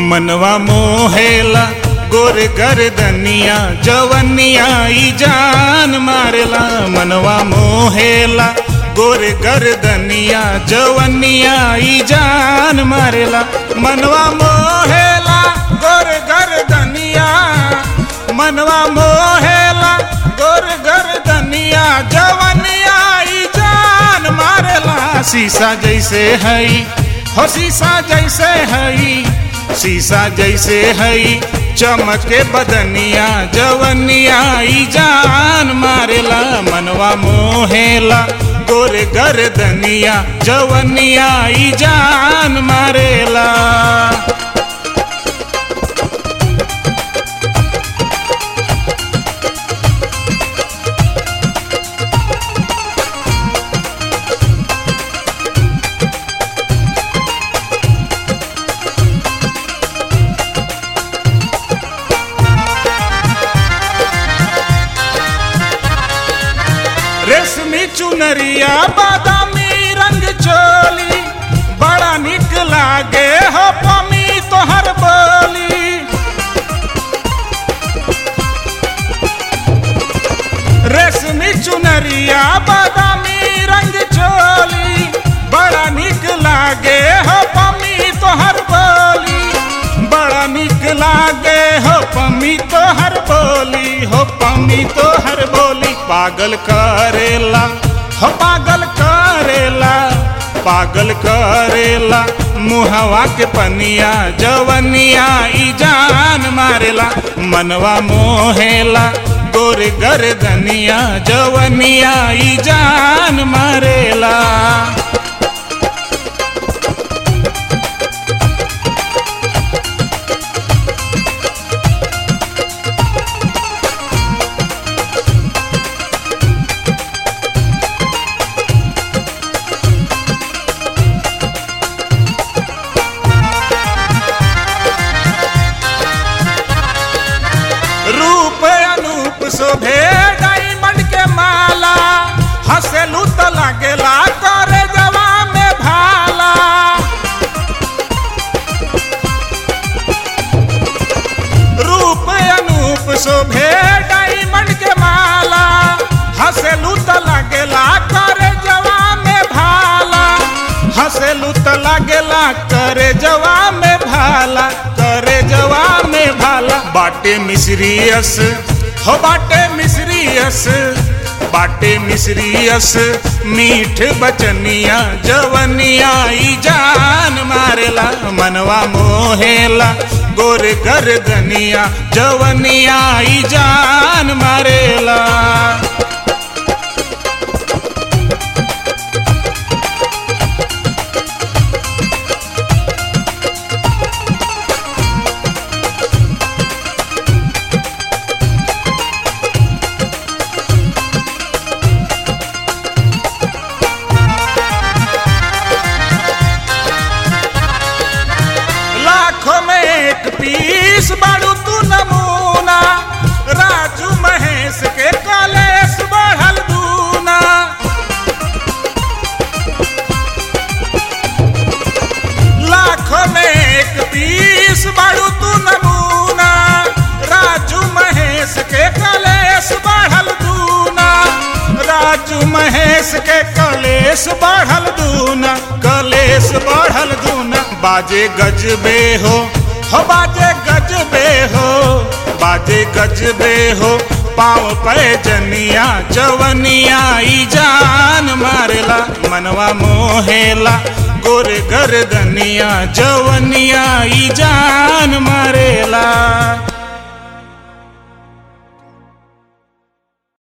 मनवा मोहेला गोर गर्दनिया जवनिया ई जान मारेला मनवा मोहेला गोर गर्दनिया जवनिया ई जान मारेला मनवा मोहेला गोर गर्दनिया मनवा मोहेला गोर गर्दनिया जवनिया ई जान मारेला शीशा जैसे हई हो शीशा जैसे हई शीशा जैसे हई चमके बदनिया जवनिया ई जान मारेला मनवा मोहेला गोरे गर्दनिया जवनिया ई जान मारेला रेशमी चुनरिया बादामी रंग चोली बड़ा निक लागे हो पमी तोहर बोली रेशमी चुनरिया बादामी रंग चोली बड़ा निक लागे हो पमी तोहर बोली बड़ा निक लागे हो पमी तोहर बोली हो पमी तोहर बोली पागल करेला हो पागल करेला पागल करेला मुहवा के पनिया जवनिया ई जान मारेला मनवा मोहेला गोर गर्दनिया जवनिया ई जान मारेला रूप अनूप शोभे डायमंड के माला हंसेलू तो लागेला करे जवा में भाला रूप अनूप शोभे डायमंड के माला हंसेलू तो लागेला करे जवा में भाला हंसेलू तो लागेला करे जवा में भाला करे जवा में भाला बाटे मिसरियस हो बाटे मिसरियस बाटे मिसरियस मीठ बचनिया जवनिया ई जान मारेला मनवा मोहेला गोर गर्दनिया जवनिया ई जान मारेला लाखों में एक पीस बाड़ू तू नमूना राजू महेश के कलेश बढ़ल दूना लाखों में एक पीस बाड़ू तू नमूना राजू महेश के कलेश बढ़ल दूना राजू महेश के कलेश बढ़ल दूना कलेश बढ़ल दूना बाजे गजबे हो हो बाजे गजबे हो बाजे गजबे हो पाँव पे जनिया जवनिया ई जान मारेला मनवा मोहेला गोर गर्दनिया जवनिया ई जान मारेला